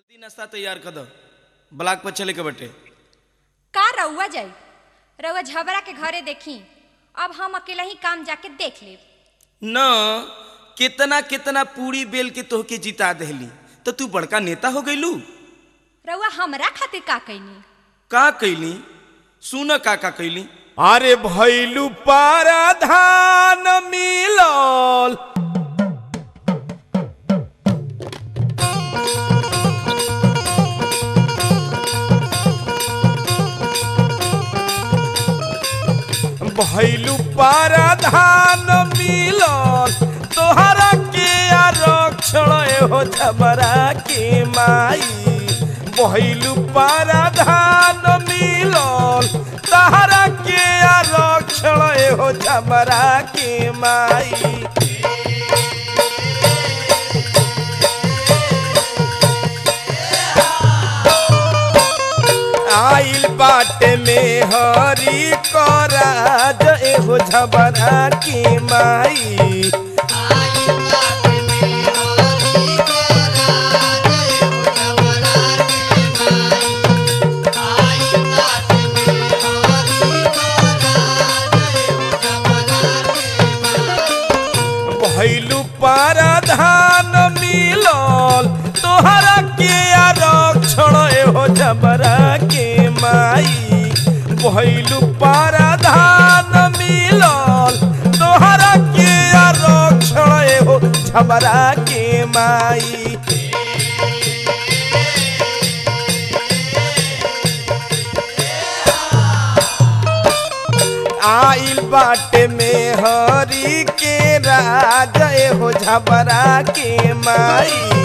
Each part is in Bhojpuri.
नाश्ता तैयार कर दो ब्लॉक पर चले के बटे का रउआ जाई रउआ झबरा के घरे देखी अब हम अकेला ही काम जाके देख लेब न कितना कितना पूरी बेल के तोहके जिता देहली तो तू बड़का नेता हो गईलू रउआ हमरा खातिर का कैनी का कैली सुन का का कैली अरे भैलू पाराधान मिलल भैलू पाराधान मिलल तोहरा के आरक्षण हो झबरा के माई भैलू पाराधान मिलल तोहरा के आरक्षण हो झबरा के माई आइल बाटे में हरी कराज एहो झबरा के माई भैलू पाराधान मिलल तोहरा के आरक्षण एहो झबरा के माई भैलू पाराधान मिलल तोहरा के आरक्षण एहो झबरा के माई आइल बाटे में हरी के राज हो झबरा के माई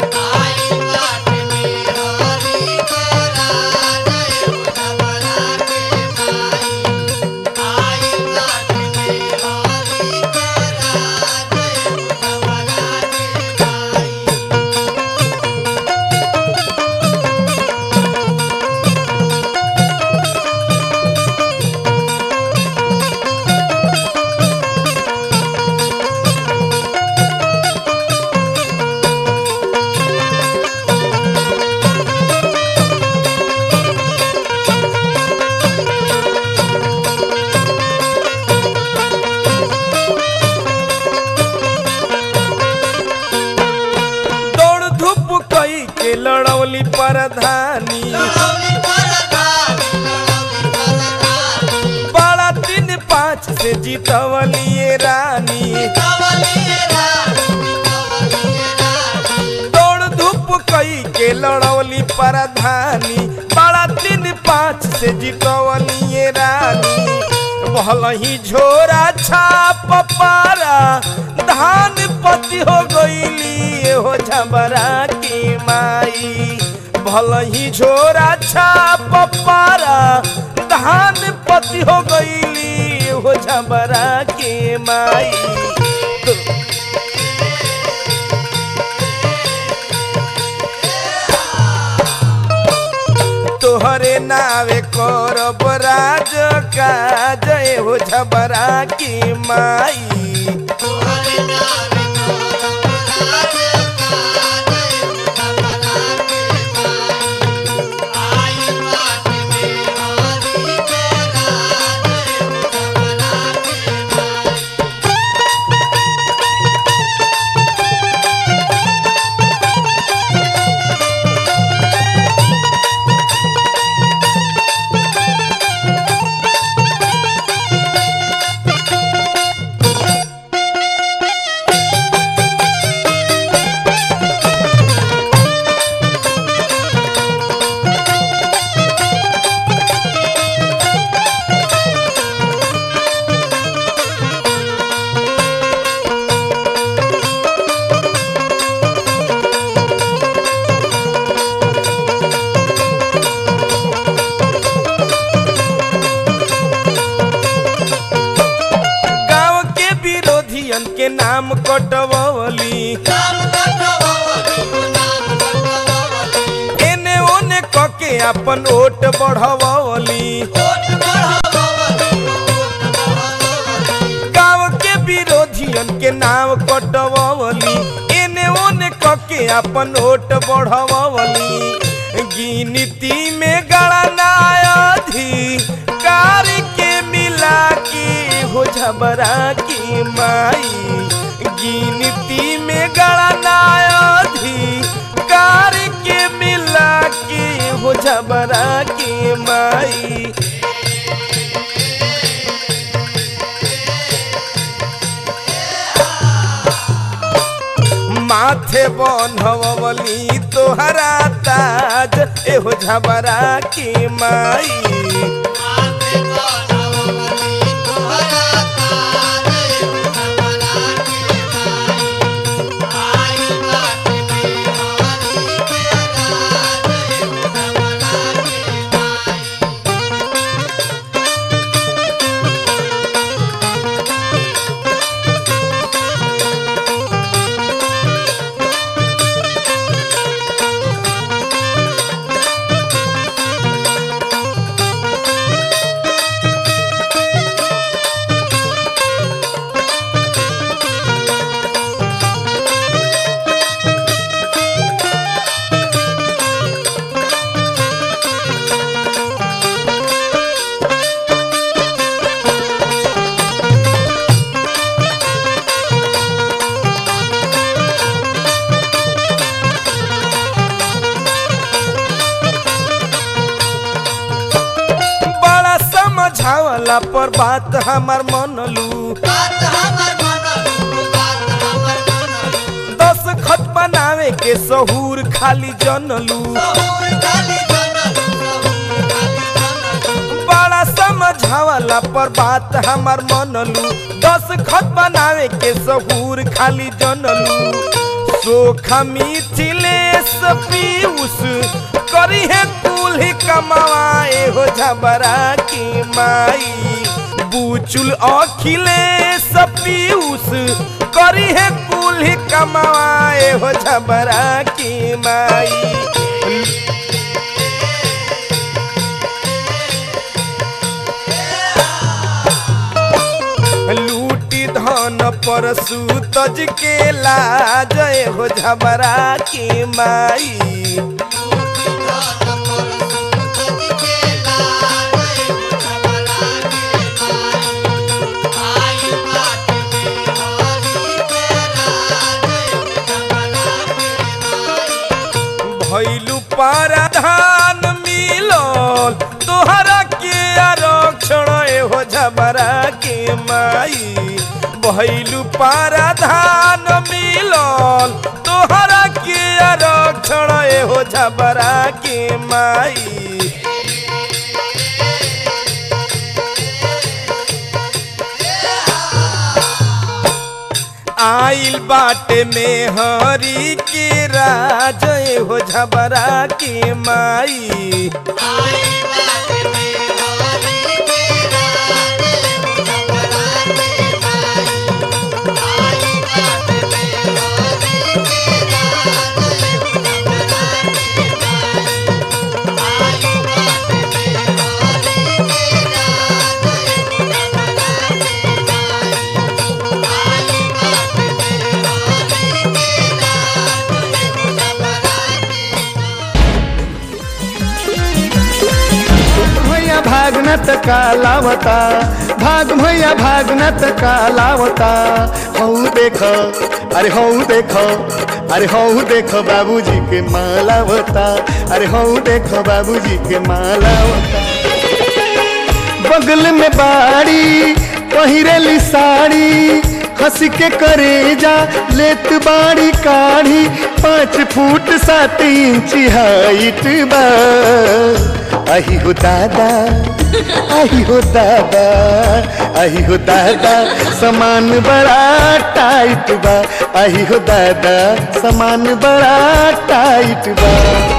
दौड़ धूप कई के लड़ौली परधानी बड़ा तीन पाँच से जीतवलिए रानी दौड़ धूप कई के लड़ौली परधानी बड़ा तीन पाँच से जीतवलिए रानी भलही झोरा छाप पारा धान पति हो गईली हो झबरा की माई भलही झोरा छाप पारा धान पति हो गईली हो झबरा की माई तोहरे नावे करब राज काज हो झबरा की माई गांव के विरोधियन के नाम कटवली एने ओने कके अपन ओट बढ़वली गांव के विरोधियन के नाम कटवली एने ओने कके अपन ओट बढ़वली गिनती में गणनायधी कार के मिला के हो झबरा की माई गिनती में गणनायधी कार के मिला के हो झबरा की माई माथे बनवली तोहरा ताज एहो झबरा की माई बड़ा समझावला पर बात हमार मनलू दस खत बनावे के सहूर खाली जनलू बड़ा समझावला पर बात हमार मनलू दस खत बनावे के सहूर खाली जनलू सोखा मिथिलेश पीयूष करी है कुल्ही कमाए हो झबरा की माई बुचुल अखिलेश पीयूष करी है कुल्ही कमाए हो झबरा की माई लूटी धन पर सूतज के लाज हो झबरा की माई भैलू पाराधान मिलल तोहरा के आरक्षण हो झबरा के माई भैलू पाराधान मिलल तोहरा के आरक्षण हो झबरा के माई आइल बाटे में हरी के राज हो झबरा के माई भैया भागनत का लावता भाग भैया भागनत का लावता हऊ देख अरे हऊ देख अरे हऊ देख बाबूजी के मालावता अरे हऊ देख बाबूजी के मालावता बगल में बाड़ी पहिरेली साड़ी हंस के करेजा लेत बाड़ी काढ़ी पाँच फुट सात इंच हाइट बा आही हो दादा आही हो दादा आही हो दादा सामान बड़ा टाइट बा आही हो दादा सामान बड़ा टाइट बा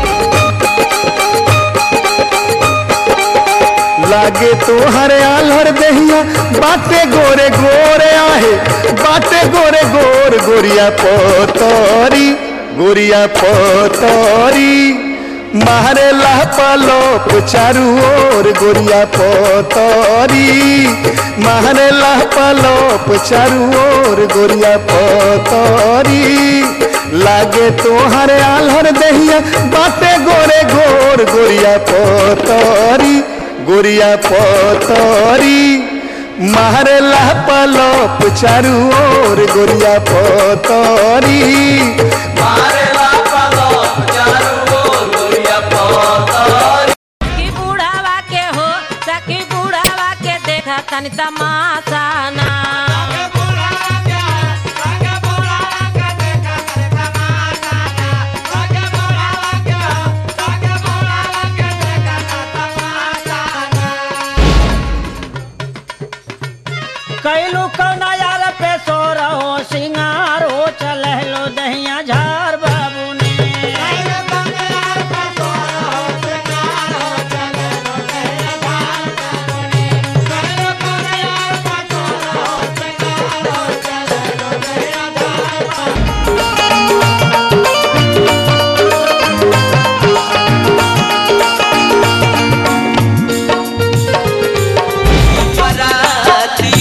लागे तो हरे आलर दहिया बाटे गोरे गोरे आहे बाटे गोरे गोर गोरिया पोतरी गोरिया पोतरी मारे पलोप चारू ओर गोरिया पतरी मारे पलोप चारू ओर गोरिया पतरी लागे तोहर आलहर दहिया बाटे गोरे गोर गोरिया पतरी गोरिया पतरी मारे पलोप चारू ओर गोरिया पतरी सखी बुढ़ावा के हो सखी बुढ़ावा के देखा तनी तमाशा ना कैलू कौना यार पे सो रहो सिंगार हो चले लो दहिया झार बाबू ने बराती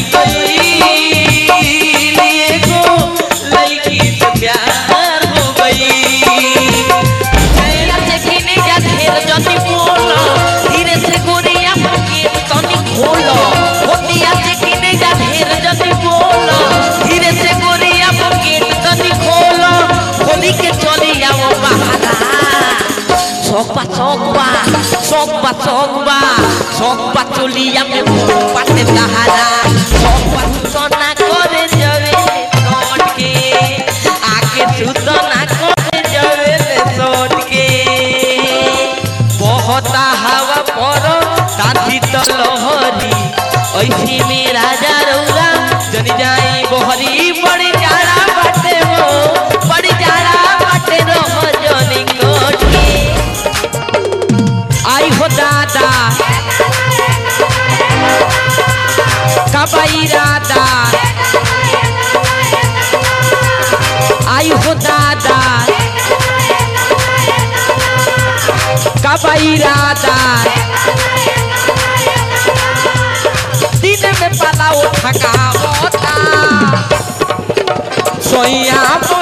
गई एगो लड़की से प्यार हो गई धीरे से घिने जा ढेर जति बोलो धीरे से गोरिया के तनी खोलो होतिया से घिने जा ढेर जति बोलो धीरे से गोरिया के तनी खोलो खोली के चली आओ बहारा सोकबा सोकबा सोकबा सोकबा सोकबा चलिया में पाते तहारा सोकबा सोना करे जवे लौट के आके तू तो ना करे जवे लौट के बहुत हवा पर ताथी तो लहरी ऐसी में राजा रौरा जन जाई बोहरी बड़ी जाड़ा बाटे हो बड़ी जाड़ा बाटे रह जनी कोट के आई हो दादा कबई राधा आई हो दादा कबई राधा दिन में पलाओ थका होता सोया